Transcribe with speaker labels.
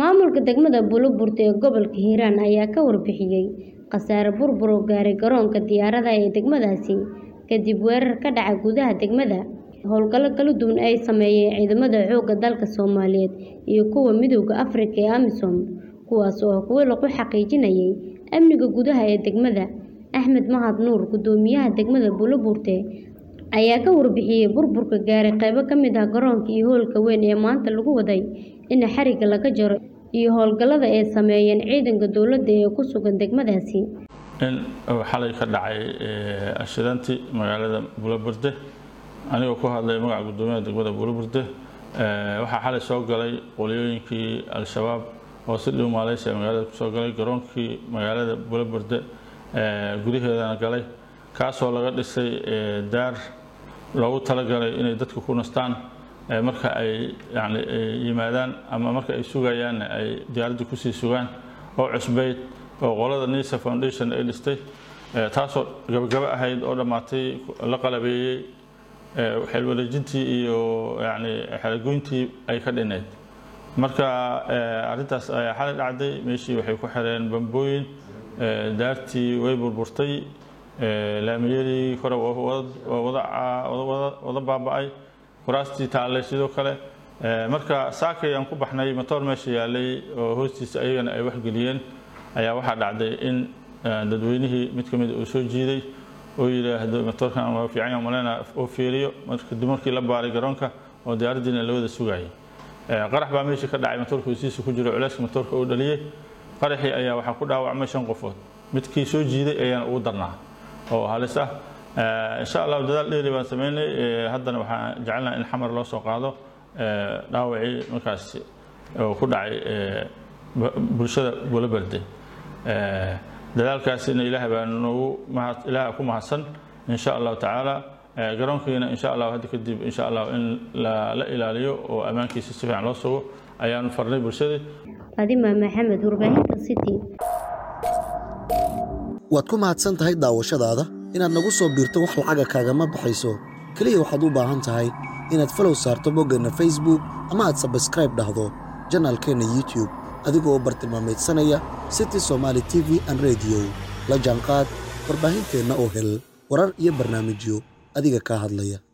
Speaker 1: Maamulka degmada Buloburti ee gobolka Hiiraan ayaa ka warbixiyay khasaare burbur oo gaaray garoonka diyaaradaha ee degmadaasi kadib weerar ka dhacay gudaha degmada. Howlgallo kala duwan ay sameeyeen ciidamada xoogga dalka Soomaaliyeed iyo kuwa Midowga Afrika ee AMISOM, kuwaas oo ah kuwo lagu xaqiijinayay amniga gudaha ee degmada. Axmed Mahad Nuur, Guddoomiyaha degmada Buloburti, ayaa ka warbixiyay burburka gaaray qaybo ka mid ah garoonka iyo hoolka weyn ee maanta lagu waday in xarigga laga jaro iyo howlgallada ay sameeyeen ciidanka dowladda ee ku sugan degmadaasi.
Speaker 2: in uu xalay ka dhacay ashidantii magaalada Buloburti anigoo ku hadlay magaca guddoomiyaha degmada Buloburti waxaa xalay soo galay qoliyooyinkii al-shabaab oo si dhow maaleysi magaalada kusoo galay garoonkii magaalada Buloburti gudaheedana galay kaasoo laga dhisay daar loogu talagalay inay dadku ku nastaan marka ay yani yimaadaan ama marka ay sugayaan ay diyaaradda kusii sugaan oo cusbayd oo qolada nisa foundation ay dhistay taasoo gabagabo ahayd oo dhammaatay la qalabeeyey xilwareejintii iyo yani xelagoyntii ay ka dhineyd marka arrintaas ayaa xalay dhacday meeshii waxay ku xireen bambooyin daartii way burburtay laamiyadii kore wada baaba'ay kuraastii taallay sidoo kale marka saakay aan ku baxnay matoor meesha yaalay oo hoostiisa ayagana ay waxgeliyeen ayaa waxaa dhacday in dadweynihii mid ka mid uu soo jiiday oo yidhaahdo matoorkan waa fiican yahay malena oo fiiriyo kadib markii la baaray garoonka oo diyaaraddiina la wada sugayay qarax baa meeshii ka dhacay matoorka hoostiisa ku jiro culeyska matoorka uu dhaliyey qaraxii ayaa waxaa ku dhaawacmay shan qofood midkii soo jiiday ayaana ugu darnaa oo halis ah insha allah dadaal dheeri baan sameynay haddana waxaan jecelnaha in xamar loo soo qaado dhaawacii markaas oo ku dhacay bulshada Buloburti dadaalkaasina ilaahay baa noogu mahad ilaahay ku mahadsan insha allah tacaala garoonkiina insha allah hadda kadib insha allah in la ilaaliyo oo ammaankiisa si fiican loo sugo ayaanu farnay bulshada
Speaker 1: Fadima Maxamed warbaahinta City
Speaker 3: waad ku mahadsan tahay daawashadaada inaad nagu soo biirto wax lacaga kaagama baxayso keliya waxaad u baahan tahay inaad falow saarto boggeenna facebook ama aad sabskraib dhahdo janaalkeenna youtube adigoo bartilmaamaydsanaya city somaali t v an rediyo la jaanqaad warbaahinteenna oo hel warar iyo barnaamijyo adiga kaa hadlaya